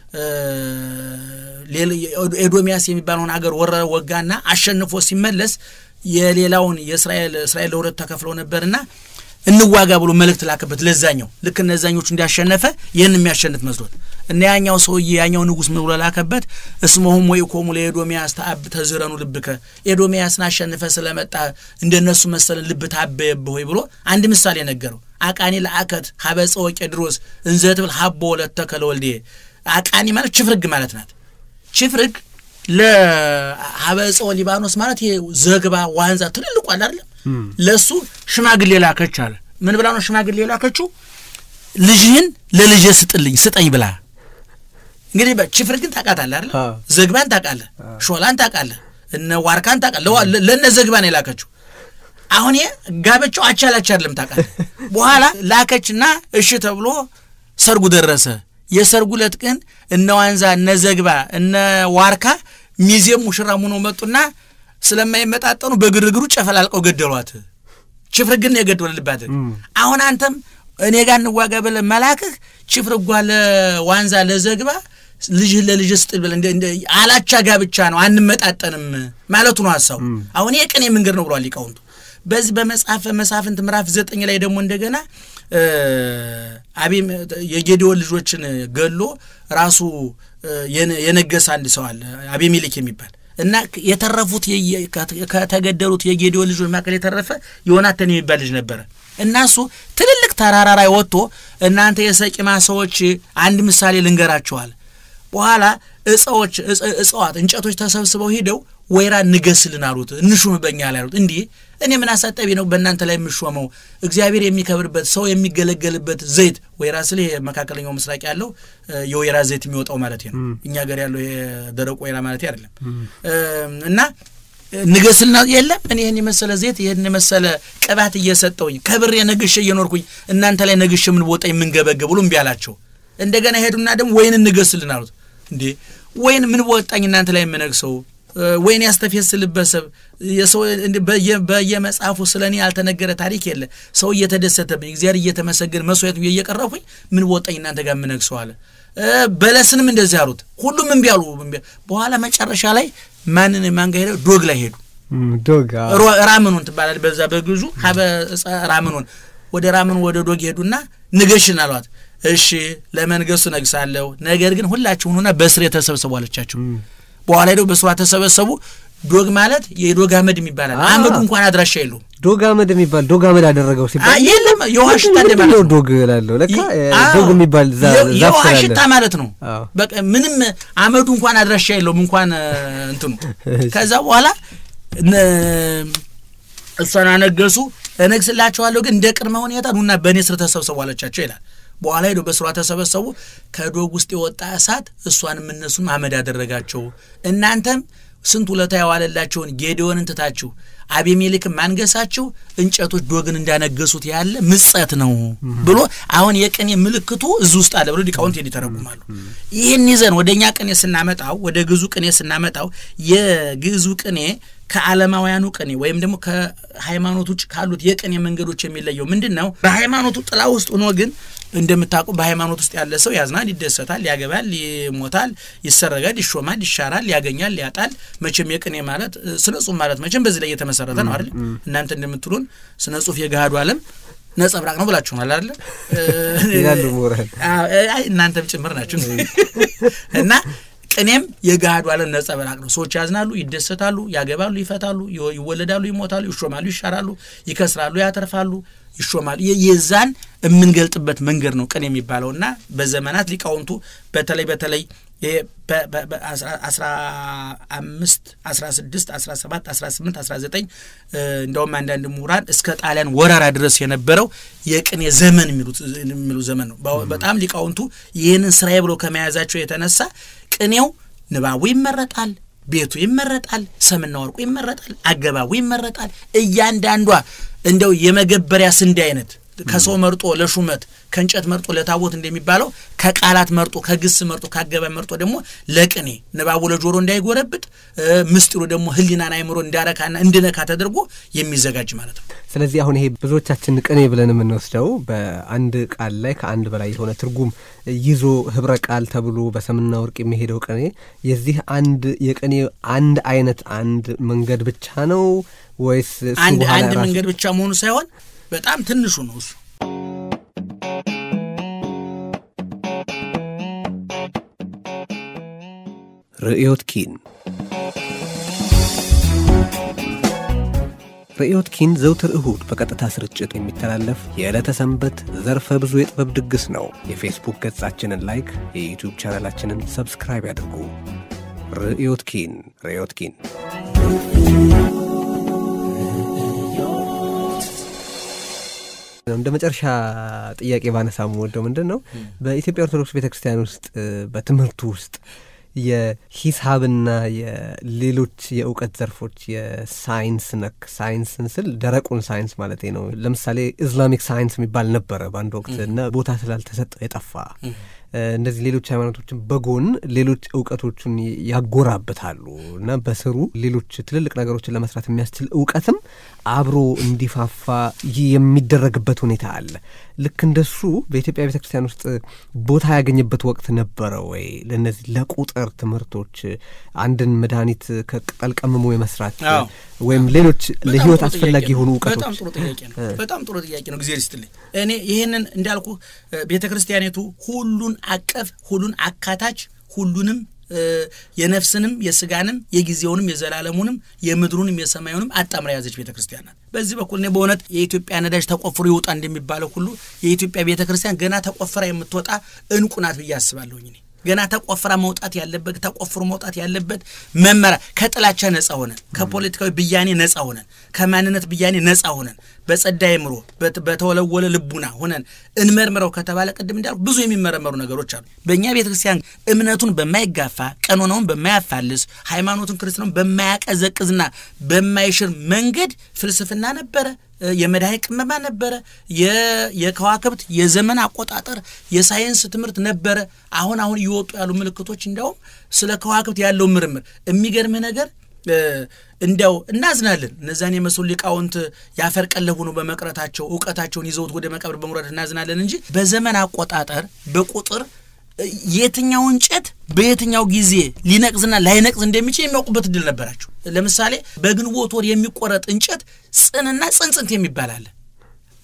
B: ኤዶሚያስ የሚባለውን ሀገር ወረረ፣ ወጋና አሸንፎ ሲመለስ የሌላውን የእስራኤል እስራኤል ለሁለት ተከፍለው ነበርና እንዋጋ ብሎ መልእክት ላከበት ለዛኛው። ልክ እነዛኞቹ እንዲያሸነፈ ይህን የሚያሸንፍ መስሎት እና ያኛው ሰውዬ ያኛው ንጉሥ ምን ብሎ ላከበት? እስመሁም ወይ ኮሙ ለኤዶሚያስ ተአብ ተዝረኑ ልብከ ኤዶሚያስን አሸንፈ ስለመጣ እንደነሱ መሰለን ልብ ታበየብህ ወይ ብሎ አንድ ምሳሌ ነገረው። አቃኒ ለአከት ሀበፀ ወቄድሮስ እንዘትብል ሀቦ ወለተከ ለወልዴ አቃኒ ማለት ችፍርግ ማለት ናት። ችፍርግ ለሀበፀ ሊባኖስ ማለት ይሄ ዘግባ ዋንዛ ትልልቁ አለ አይደለም ለእሱ ሽማግሌ ላከች አለ። ምን ብላ ነው ሽማግሌ ላከችው? ልጅህን ለልጄ ስጥልኝ ስጠኝ ብላ። እንግዲህ ችፍርግን ታውቃታለህ አይደል? ዘግባን ታውቃለህ፣ ሾላን ታውቃለህ፣ እነ ዋርካን ታውቃለህ። ለእነ ዘግባን የላከችው አሁን ጋብቻው አቻላች አይደለም ታውቃለህ። በኋላ ላከችና እሺ ተብሎ ሰርጉ ደረሰ። የሰርጉ ዕለት ግን እነ ዋንዛ እነ ዘግባ እነ ዋርካ ሚዜም ሙሽራም ሆነው መጡና ስለማይመጣጠኑ በግርግሩ ጨፈላልቀው ገደሏት። ችፍርግን ነው የገደሉባት። አሁን አንተም እኔ ጋር እንዋጋ ብለህ መላክህ ችፍርጓ ለዋንዛ ለዘግባ ልጅህ ለልጅ ስጥል ብለህ አላቻ ጋብቻ ነው አንመጣጠንም ማለቱ ነው ሀሳቡ። አሁን የቅኔ መንገድ ነው ብሏል ሊቃውንቱ። በዚህ በመጽሐፈ መሳፍንት ምዕራፍ ዘጠኝ ላይ ደግሞ እንደገና አቤም የጌዲዮን ልጆችን ገሎ ራሱ የነገሰ አንድ ሰው አለ አቤሜሌክ የሚባል እና የተረፉት ከተገደሉት የጌዲዮን ልጆች መካከል የተረፈ ዮናታን የሚባል ልጅ ነበረ እና እሱ ትልልቅ ተራራ ላይ ወጥቶ እናንተ የሰቂማ ሰዎች አንድ ምሳሌ ልንገራችኋል። በኋላ እጽዎች እጽዋት እንጨቶች ተሰብስበው ሂደው ወይራ ንገስልን አሉት። እንሹም በእኛ ላይ አሉት። እንዲህ እኔ ምን አሳጠቢ ነው በእናንተ ላይ የምሾመው? እግዚአብሔር የሚከብርበት ሰው የሚገለገልበት ዘይት ወይራ ስል መካከለኛው ምስራቅ ያለው የወይራ ዘይት የሚወጣው ማለት ነው። እኛ ሀገር ያለው የደረቁ ወይራ ማለት አይደለም። እና ንገስልና የለም እኔ ይህን የመሰለ ዘይት ይህን የመሰለ ቅባት እየሰጠውኝ ከብሬ ነግሼ እየኖርኩኝ እናንተ ላይ ነግሼ ምን ቦጣ የምንገበገብ ብሎ እምቢ አላቸው። እንደገና ሄዱና ደግሞ ወይን እንገስልን አሉት። እንዴ ወይን ምን በወጣኝ እናንተ ላይ የምነግሰው ወይን ያስተፌስልበት ሰብ የሰው በየመጽሐፉ ስለ እኔ ያልተነገረ ታሪክ የለ። ሰው እየተደሰተብኝ እግዚአብሔር እየተመሰገን መስዋዕት እየቀረብኩኝ ምን በወጣኝ እናንተ ጋር የምነግሰው አለ። በለስንም እንደዚህ አሉት። ሁሉም እምቢ አሉ። በኋላ መጨረሻ ላይ ማንን ማን ጋር ሄደው ዶግ ላይ ሄዱ።
A: ዶግ
B: ራምኑን ትባላለች በዛ በግዙ ሀበ ራምኑን ወደ ራምኑ ወደ ዶግ ሄዱና ንገሽን አሏት። እሺ ለመንገሱ ነግሳለሁ፣ ነገር ግን ሁላችሁ ሁኑና በስሬ ተሰብሰቡ አለቻቸው። በኋላ ሄደው በስሯ ተሰበሰቡ። ዶግ ማለት የዶግ አመድ የሚባላል። አመዱ እንኳን አድራሻ የለውም።
A: ዶግ አመድ የሚባል ዶግ አመድ አደረገው ሲባል
B: የለም የውሃ ሽታ
A: ምንድን
B: ማለት
A: ነው
B: ነው።
A: ዶግ እላለሁ። ለካ
B: አዎ፣
A: ዶግ የሚባል ዛ-
B: የ-
A: ዛፍ
B: የውሃ
A: ስላለ
B: ሽታ ማለት ነው።
A: አዎ።
B: በቃ ምንም አመዱ እንኳን አድራሻ የለውም እንኳን እ፣ እንትኑ ከዛ በኋላ ነ- እሷን አነገሱ። እነግስላቸዋለሁ ግን እንደ ቅድመ ሁኔታ ኑና በእኔ ስር ተሰብሰቡ አለቻቸው ይላል። በኋላ ሄዶ በስሯ ተሰበሰቡ። ከዶግ ውስጥ የወጣ እሳት እሷንም እነሱንም አመድ አደረጋቸው። እናንተም ስንት ውለታ የዋለላቸውን ጌዴዎንን ትታችሁ አቤሜሌክን ማንገሳችሁ እንጨቶች ዶግን እንዳነገሱት ያለ ምጸት ነው ብሎ አሁን የቅኔ ምልክቱ እዚህ ውስጥ አለ ብሎ ሊቃውንት ይተረጉማሉ። ይህን ይዘን ወደ እኛ ቅኔ ስናመጣው ወደ ግዙ ቅኔ ስናመጣው የግዙ ቅኔ ከዓለማውያኑ ቅኔ ወይም ደግሞ ከሃይማኖት ውጭ ካሉት የቅኔ መንገዶች የሚለየው ምንድን ነው? በሃይማኖቱ ጥላ ውስጥ ሆኖ ግን እንደምታውቁ በሃይማኖት ውስጥ ያለ ሰው ያዝናል፣ ይደሰታል፣ ያገባል፣ ይሞታል፣ ይሰረጋል፣ ይሾማል፣ ይሻራል፣ ያገኛል፣ ያጣል። መቼም የቅኔ ማለት ስነ ጽሁፍ ማለት መቼም በዚህ ላይ የተመሰረተ ነው አይደል? እናንተ እንደምትሉን ስነ ጽሁፍ የገሃዱ ዓለም ነጸብራቅ ነው ብላችሁናል አይደለ?
A: ይላሉ ምሁራን።
B: አይ እናንተም ጭምር ናችሁ እና ቅኔም የገሃዱ ዓለም ነጸብራቅ ነው። ሰዎች ያዝናሉ፣ ይደሰታሉ፣ ያገባሉ፣ ይፈታሉ፣ ይወለዳሉ፣ ይሞታሉ፣ ይሾማሉ፣ ይሻራሉ፣ ይከስራሉ፣ ያተርፋሉ፣ ይሾማሉ። የዛን የምንገልጥበት መንገድ ነው ቅኔ የሚባለው እና በዘመናት ሊቃውንቱ በተለይ በተለይ አስራ አምስት አስራ ስድስት አስራ ሰባት አስራ ስምንት አስራ ዘጠኝ እንደውም አንዳንድ ምሁራን እስከ ጣሊያን ወረራ ድረስ የነበረው የቅኔ ዘመን የሚሉ ዘመን ነው። በጣም ሊቃውንቱ ይህንን ስራዬ ብለው ከመያዛቸው የተነሳ ቅኔው ንባቡ ይመረጣል፣ ቤቱ ይመረጣል፣ ሰምና ወርቁ ይመረጣል፣ አገባቡ ይመረጣል። እያንዳንዷ እንደው የመገበሪያ ስንዴ አይነት ከሰው መርጦ ለሹመት ከእንጨት መርጦ ለታቦት እንደሚባለው ከቃላት መርጦ ከግስ መርጦ ከአገባብ መርጦ ደግሞ ለቅኔ ንባቡ ለጆሮ እንዳይጎረብጥ ምስጢሩ ደግሞ ሕሊናን አይምሮ እንዳረካና እንድነካ ተደርጎ የሚዘጋጅ ማለት ነው።
A: ስለዚህ አሁን ይሄ ብዙዎቻችን ቅኔ ብለን የምንወስደው በአንድ ቃል ላይ ከአንድ በላይ የሆነ ትርጉም ይዞ ህብረ ቃል ተብሎ በሰምና ወርቅ የሚሄደው ቅኔ የዚህ አንድ የቅኔ አንድ አይነት አንድ መንገድ ብቻ ነው ወይስ
B: አንድ አንድ መንገድ ብቻ መሆኑ ሳይሆን በጣም ትንሹ ነው እሱ።
A: ርዕዮት ኪን ርዕዮት ኪን ዘውትር እሁድ በቀጥታ ስርጭት የሚተላለፍ የዕለተ ሰንበት ዘርፈ ብዙ የጥበብ ድግስ ነው። የፌስቡክ ገጻችንን ላይክ፣ የዩቲዩብ ቻናላችንን ሰብስክራይብ ያድርጉ። ርዕዮት ኪን ርዕዮት ኪን እንደ መጨረሻ ጥያቄ ባነሳ የምወደው ምንድን ነው በኢትዮጵያ ኦርቶዶክስ ቤተ ክርስቲያን ውስጥ በትምህርቱ ውስጥ የሂሳብና የሌሎች የእውቀት ዘርፎች የሳይንስ ነክ ሳይንስን ስል ደረቁን ሳይንስ ማለት ነው። ለምሳሌ ኢስላሚክ ሳይንስ የሚባል ነበረ በአንድ ወቅት እና ቦታ ስላልተሰጠው የጠፋ እነዚህ ሌሎች ሃይማኖቶችን በጎን ሌሎች እውቀቶችን ያጎራብታሉ እና በስሩ ሌሎች ትልልቅ ነገሮችን ለመስራት የሚያስችል እውቀትም አብሮ እንዲፋፋ የሚደረግበት ሁኔታ አለ። ልክ እንደሱ በኢትዮጵያ ቤተ ክርስቲያን ውስጥ ቦታ ያገኘበት ወቅት ነበረ ወይ? ለእነዚህ ለቁጥር ትምህርቶች አንድን መድኃኒት ከቅጠል ቀምሞ የመስራት ወይም ሌሎች ለህይወት አስፈላጊ የሆኑ እውቀቶች?
B: በጣም ጥሩ ጥያቄ ነው። በጣም ጥሩ ጥያቄ ነው። ጊዜ ስትልኝ እኔ ይህንን እንዳልኩ ቤተ ክርስቲያኒቱ ሁሉን አቀፍ ሁሉን አካታች ሁሉንም የነፍስንም የስጋንም የጊዜውንም የዘላለሙንም የምድሩንም የሰማዩንም አጣምራ የያዘች ቤተ ክርስቲያን ናት። በዚህ በኩል እኔ በእውነት የኢትዮጵያ ነዳጅ ተቆፍሮ ይውጣ እንደሚባለው ሁሉ የኢትዮጵያ ቤተ ክርስቲያን ገና ተቆፍራ የምትወጣ እንቁ ናት ብዬ አስባለሁኝ እኔ ገና ተቆፍራ መውጣት ያለበት ተቆፍሮ መውጣት ያለበት መመሪያ ከጥላቻ ነጻ ሆነን ከፖለቲካዊ ብያኔ ነጻ ሆነን ከማንነት ብያኔ ነጻ ሆነን በጸዳ አእምሮ በተወለወለ ልቡና ሆነን እንመርምረው ከተባለ ቅድም እንዳልኩ ብዙ የሚመረመሩ ነገሮች አሉ። በእኛ ቤተ ክርስቲያን እምነቱን በማይጋፋ ቀኖናውን በማያፋልስ ሃይማኖቱን ክርስትናውን በማያቀዘቅዝና በማይሽር መንገድ ፍልስፍና ነበረ። የመድኃኒት ቅመማ ነበረ። የከዋክብት የዘመን አቆጣጠር የሳይንስ ትምህርት ነበረ። አሁን አሁን እየወጡ ያሉ ምልክቶች እንዲያውም ስለ ከዋክብት ያለው ምርምር የሚገርምህ ነገር እንዲያው እናዝናለን። እነዛን የመሰሉ ሊቃውንት ያፈር ቀለብ ሆኖ በመቅረታቸው እውቀታቸውን ይዘውት ወደ መቃብር በመውረድ እናዝናለን እንጂ በዘመን አቆጣጠር በቁጥር የትኛው እንጨት በየትኛው ጊዜ ሊነቅዝና ላይነቅዝ እንደሚችል የሚያውቁበት እድል ነበራቸው። ለምሳሌ በግንቦት ወር የሚቆረጥ እንጨት ጽንና ጽንጽንት የሚባል አለ።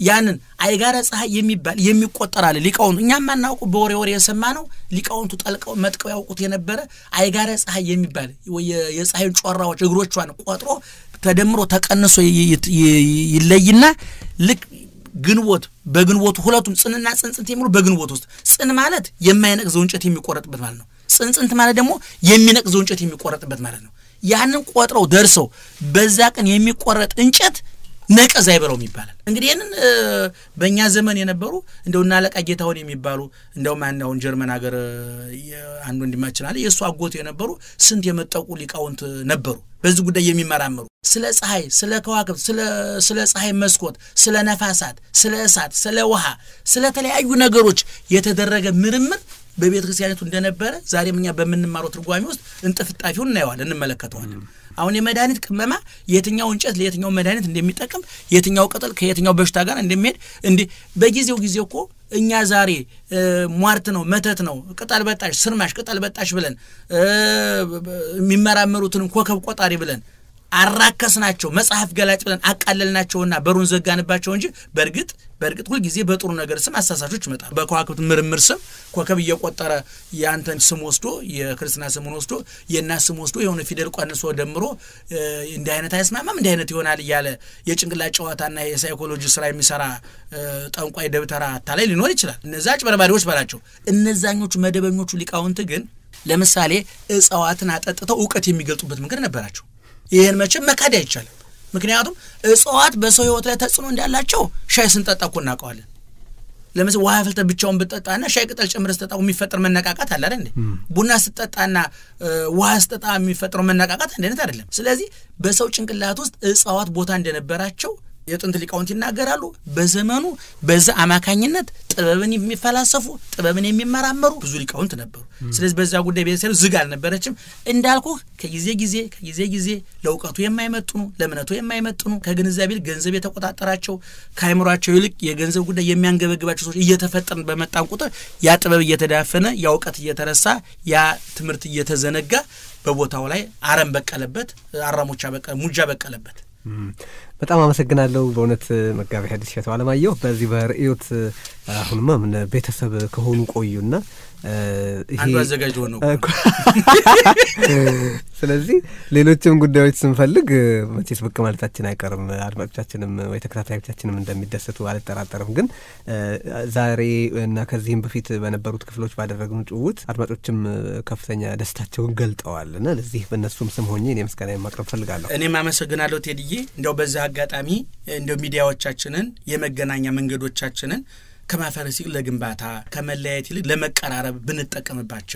B: ያንን አይጋረ ፀሐይ የሚባል የሚቆጠር አለ ሊቃውንቱ እኛም ማናውቁ በወሬ ወሬ የሰማ ነው ሊቃውንቱ ጠልቀው መጥቀው ያውቁት የነበረ አይጋረ ፀሐይ የሚባል የፀሐይን ጮራዎች እግሮቿን ቆጥሮ ተደምሮ ተቀንሶ ይለይና ልክ ግንቦት በግንቦቱ ሁለቱም ጽንና ጽንጽንት የሚሉ በግንቦት ውስጥ ጽን ማለት የማይነቅዘው እንጨት የሚቆረጥበት ማለት ነው። ጽንጽንት ማለት ደግሞ የሚነቅዘው እንጨት የሚቆረጥበት ማለት ነው። ያንን ቆጥረው ደርሰው በዛ ቀን የሚቆረጥ እንጨት ነቀዝ አይበለውም ይባላል። እንግዲህ ይህንን በእኛ ዘመን የነበሩ እንደው እና አለቃ ጌታሁን የሚባሉ እንደውም አሁን ጀርመን ሀገር አንድ ወንድማችን አለ የእሱ አጎት የነበሩ ስንት የመጠቁ ሊቃውንት ነበሩ በዚህ ጉዳይ የሚመራመሩ ስለ ፀሐይ፣ ስለ ከዋክብት፣ ስለ ፀሐይ መስኮት፣ ስለ ነፋሳት፣ ስለ እሳት፣ ስለ ውሃ፣ ስለ ተለያዩ ነገሮች የተደረገ ምርምር በቤተ ክርስቲያኒቱ እንደነበረ ዛሬም እኛ በምንማረው ትርጓሜ ውስጥ እንጥፍጣፊውን እናየዋለን፣ እንመለከተዋለን። አሁን የመድኃኒት ቅመማ የትኛው እንጨት ለየትኛው መድኃኒት እንደሚጠቅም የትኛው ቅጠል ከየትኛው በሽታ ጋር እንደሚሄድ እንዲህ በጊዜው ጊዜ እኮ እኛ ዛሬ ሟርት ነው መተት ነው ቅጠል በጣሽ ስርማሽ ቅጠል በጣሽ ብለን የሚመራመሩትን ኮከብ ቆጣሪ ብለን አራከስናቸው መጽሐፍ ገላጭ ብለን አቃለልናቸውና በሩን ዘጋንባቸው እንጂ በእርግጥ በእርግጥ ሁልጊዜ በጥሩ ነገር ስም አሳሳቾች ይመጣሉ። በከዋክብት ምርምር ስም ኮከብ እየቆጠረ የአንተን ስም ወስዶ የክርስትና ስሙን ወስዶ የእናት ስም ወስዶ የሆነ ፊደል ቀንሶ ደምሮ እንዲህ አይነት አይስማማም እንዲህ አይነት ይሆናል እያለ የጭንቅላት ጨዋታና የሳይኮሎጂ ስራ የሚሰራ ጠንቋይ ደብተራ አታላይ ሊኖር ይችላል። እነዛ አጭበርባሪዎች በላቸው። እነዛኞቹ መደበኞቹ ሊቃውንት ግን ለምሳሌ እጽዋትን አጠጥተው እውቀት የሚገልጡበት መንገድ ነበራቸው። ይህን መቼም መካድ አይቻልም። ምክንያቱም እጽዋት በሰው ሕይወት ላይ ተጽዕኖ እንዳላቸው ሻይ ስንጠጣ እኮ እናውቀዋለን። ለምሳሌ ውሃ ፍልተህ ብቻውን ብጠጣና ሻይ ቅጠል ጨምረህ ስጠጣ የሚፈጠር መነቃቃት አለ አይደል? ቡና ስጠጣና ውሃ ስጠጣ የሚፈጠረው መነቃቃት አንድ አይነት አይደለም። ስለዚህ በሰው ጭንቅላት ውስጥ እጽዋት ቦታ እንደነበራቸው የጥንት ሊቃውንት ይናገራሉ። በዘመኑ በዛ አማካኝነት ጥበብን የሚፈላሰፉ ጥበብን የሚመራመሩ ብዙ ሊቃውንት ነበሩ። ስለዚህ በዛ ጉዳይ ቤተሰብ ዝግ አልነበረችም። እንዳልኩህ ከጊዜ ጊዜ ከጊዜ ጊዜ ለእውቀቱ የማይመጥኑ ለእምነቱ የማይመጥኑ ከግንዛቤ ይልቅ ገንዘብ የተቆጣጠራቸው ከአይምሯቸው ይልቅ የገንዘብ ጉዳይ የሚያንገበግባቸው ሰዎች እየተፈጠርን በመጣን ቁጥር ያ ጥበብ እየተዳፈነ ያ እውቀት እየተረሳ ያ ትምህርት እየተዘነጋ በቦታው ላይ አረም በቀለበት፣ አራሞቻ ሙጃ በቀለበት።
A: በጣም አመሰግናለሁ በእውነት መጋቢ ሐዲስ እሸቱ አለማየሁ። በዚህ በርእዮት አሁንማ ምን ቤተሰብ ከሆኑ ቆዩና
B: አንዱ አዘጋጅ ሆነው
A: ስለዚህ ሌሎችም ጉዳዮች ስንፈልግ መቼስ ብቅ ማለታችን አይቀርም። አድማጮቻችንም ወይ ተከታታዮቻችንም እንደሚደሰቱ አልጠራጠርም። ግን ዛሬ እና ከዚህም በፊት በነበሩት ክፍሎች ባደረግነው ጭውውት አድማጮችም ከፍተኛ ደስታቸውን ገልጠዋል እና ለዚህ በእነሱም ስም ሆኜ እኔ ምስጋና ማቅረብ ፈልጋለሁ።
B: እኔም አመሰግናለሁ ቴድዬ። እንዲያው በዚህ አጋጣሚ እንዲያው ሚዲያዎቻችንን የመገናኛ መንገዶቻችንን ከማፈረስ ይልቅ ለግንባታ ከመለያየት ይልቅ ለመቀራረብ ብንጠቀምባቸው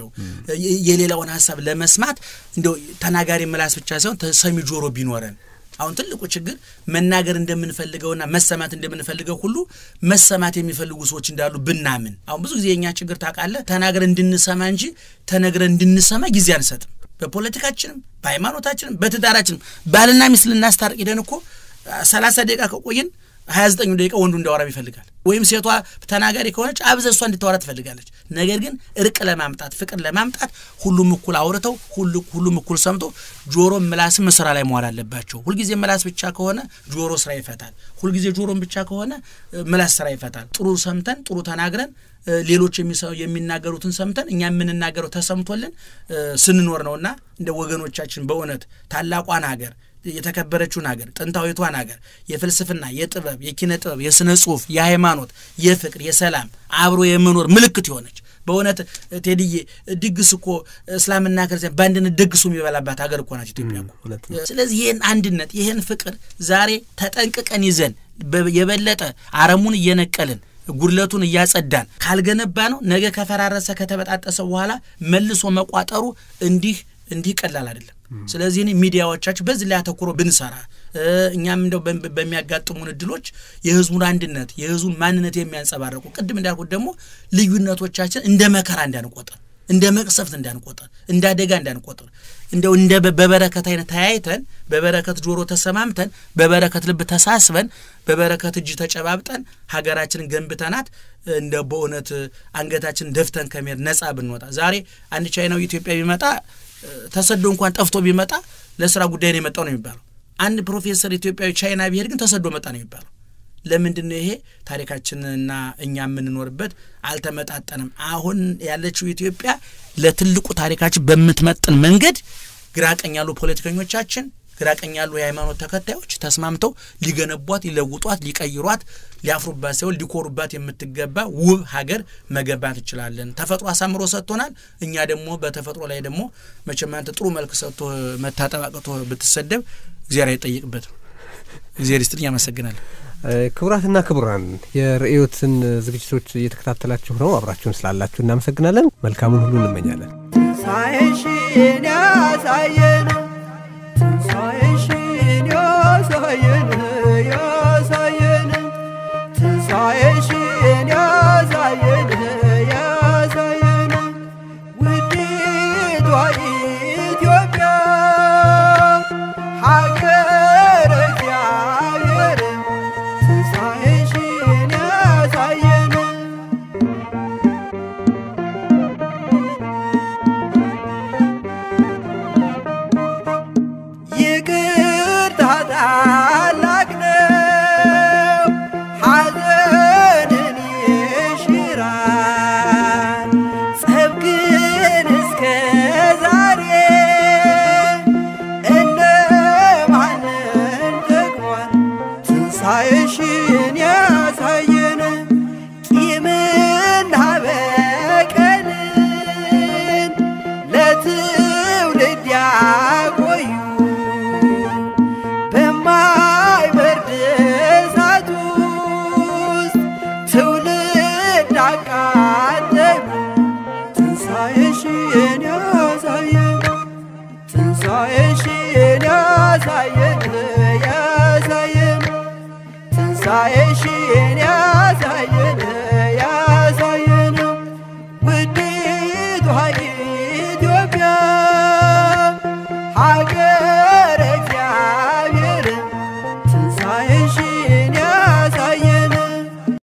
B: የሌላውን ሀሳብ ለመስማት እንደው ተናጋሪ ምላስ ብቻ ሳይሆን ተሰሚ ጆሮ ቢኖረን። አሁን ትልቁ ችግር መናገር እንደምንፈልገውና መሰማት እንደምንፈልገው ሁሉ መሰማት የሚፈልጉ ሰዎች እንዳሉ ብናምን። አሁን ብዙ ጊዜ የእኛ ችግር ታውቃለህ፣ ተናግረን እንድንሰማ እንጂ ተነግረን እንድንሰማ ጊዜ አንሰጥም። በፖለቲካችንም፣ በሃይማኖታችንም፣ በትዳራችንም ባልና ሚስት ልናስታርቅ ሄደን እኮ ሰላሳ ደቂቃ ከቆየን ሀያ ዘጠኙ ደቂቃ ወንዱ እንዲያወራ ይፈልጋል። ወይም ሴቷ ተናጋሪ ከሆነች አብዘ እሷ እንድታወራ ትፈልጋለች። ነገር ግን እርቅ ለማምጣት ፍቅር ለማምጣት ሁሉም እኩል አውርተው ሁሉም እኩል ሰምቶ ጆሮ ምላስም ስራ ላይ መዋል አለባቸው። ሁልጊዜ ምላስ ብቻ ከሆነ ጆሮ ስራ ይፈታል። ሁልጊዜ ጆሮም ብቻ ከሆነ ምላስ ስራ ይፈታል። ጥሩ ሰምተን ጥሩ ተናግረን ሌሎች የሚናገሩትን ሰምተን እኛ የምንናገረው ተሰምቶልን ስንኖር ነውና እንደ ወገኖቻችን በእውነት ታላቋን ሀገር የተከበረችውን ሀገር ጥንታዊቷን ሀገር የፍልስፍና፣ የጥበብ፣ የኪነ ጥበብ፣ የስነ ጽሁፍ፣ የሃይማኖት፣ የፍቅር፣ የሰላም አብሮ የመኖር ምልክት የሆነች በእውነት ቴድዬ ድግስ እኮ እስላምና ክርስቲያን በአንድነት ደግሱ የሚበላባት ሀገር እኮ ናት ኢትዮጵያ እኮ። ስለዚህ ይህን አንድነት ይህን ፍቅር ዛሬ ተጠንቅቀን ይዘን የበለጠ አረሙን እየነቀልን ጉድለቱን እያጸዳን ካልገነባ ነው ነገ ከፈራረሰ ከተበጣጠሰ በኋላ መልሶ መቋጠሩ እንዲህ እንዲህ ቀላል አይደለም። ስለዚህ እኔ ሚዲያዎቻችን በዚህ ላይ አተኩሮ ብንሰራ እኛም እንደው በሚያጋጥሙን እድሎች የህዝቡን አንድነት የህዝቡን ማንነት የሚያንጸባርቁ ቅድም እንዳልኩት ደግሞ ልዩነቶቻችን እንደ መከራ እንዳንቆጥር፣ እንደ መቅሰፍት እንዳንቆጥር፣ እንደ አደጋ እንዳንቆጥር እንደው እንደ በበረከት አይነት ተያይተን በበረከት ጆሮ ተሰማምተን በበረከት ልብ ተሳስበን በበረከት እጅ ተጨባብጠን ሀገራችንን ገንብተናት እንደ በእውነት አንገታችን ደፍተን ከመሄድ ነጻ ብንወጣ ዛሬ አንድ ቻይናዊ ኢትዮጵያ ቢመጣ ተሰዶ እንኳን ጠፍቶ ቢመጣ ለስራ ጉዳይ ነው የመጣው ነው የሚባለው። አንድ ፕሮፌሰር ኢትዮጵያዊ ቻይና ቢሄድ ግን ተሰዶ መጣ ነው የሚባለው። ለምንድን ነው ይሄ ታሪካችንና እኛ የምንኖርበት አልተመጣጠንም? አሁን ያለችው ኢትዮጵያ ለትልቁ ታሪካችን በምትመጥን መንገድ ግራቀኝ ያሉ ፖለቲከኞቻችን ግራቀኝ ያሉ የሃይማኖት ተከታዮች ተስማምተው ሊገነቧት፣ ሊለውጧት፣ ሊቀይሯት፣ ሊያፍሩባት ሳይሆን ሊኮሩባት የምትገባ ውብ ሀገር መገንባት እንችላለን። ተፈጥሮ አሳምሮ ሰጥቶናል። እኛ ደግሞ በተፈጥሮ ላይ ደግሞ መቼም አንተ ጥሩ መልክ ሰጥቶ መታጠብ አቅቶ ብትሰደብ እግዚአብሔር አይጠይቅበትም። እግዚአብሔር ይስጥልኝ። አመሰግናለሁ።
A: ክቡራትና ክቡራን የርዕዮትን ዝግጅቶች እየተከታተላችሁ ነው። አብራችሁን ስላላችሁ እናመሰግናለን። መልካሙን ሁሉ እንመኛለን።
C: ትንሣኤሽን ያሳየን ትንሣኤሽን ያሳየን ያሳየን ትንሣኤሽን ያሳየን ያሳየን ውዲቷ ኢትዮጵያ ሀገረ እግዚአብሔር ትንሣኤሽን ያሳየን ይቅርታ ታላቅ ነው፣ ሐዘንን ይሽራል። ጸብ ግን እስከ ዛሬ እነማንን ጠቅሟል? ትንሣኤሽን ያሳየን ቂምና በቀልን ለትውልድ ያቆዩ በማይበርድ እሳት ውስጥ ትውልድ አቃጠሉ። ትንሣኤሽን ያሳየን ትንሣኤሽን ያሳየን ያሳየን ትንሣኤሽን ያሳየን